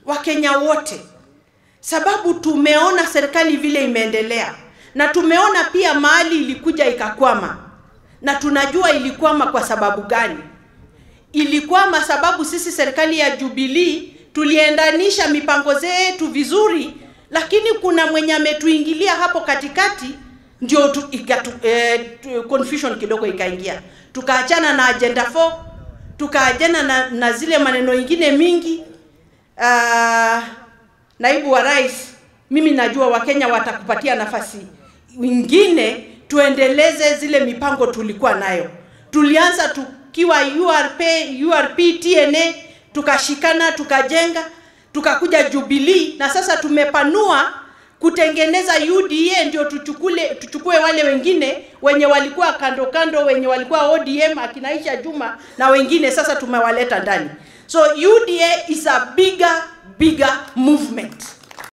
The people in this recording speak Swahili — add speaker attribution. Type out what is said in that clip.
Speaker 1: Wakenya wote, sababu tumeona serikali vile imeendelea na tumeona pia mahali ilikuja ikakwama, na tunajua ilikwama kwa sababu gani. Ilikwama sababu sisi serikali ya Jubilee tuliendanisha mipango zetu vizuri, lakini kuna mwenye ametuingilia hapo katikati, ndio tu, ikatu, eh, tu, confusion kidogo ikaingia, tukaachana na agenda 4 tukaachana na, na zile maneno ingine mingi. Uh, naibu wa rais, mimi najua Wakenya watakupatia nafasi wingine tuendeleze zile mipango tulikuwa nayo. Tulianza tukiwa URP, URP, TNA, tukashikana tukajenga, tukakuja Jubilee na sasa tumepanua kutengeneza UDA ndio tuchukule tuchukue wale wengine wenye walikuwa kando kando, wenye walikuwa ODM akina Aisha Juma na wengine, sasa tumewaleta ndani. So UDA is a bigger bigger movement.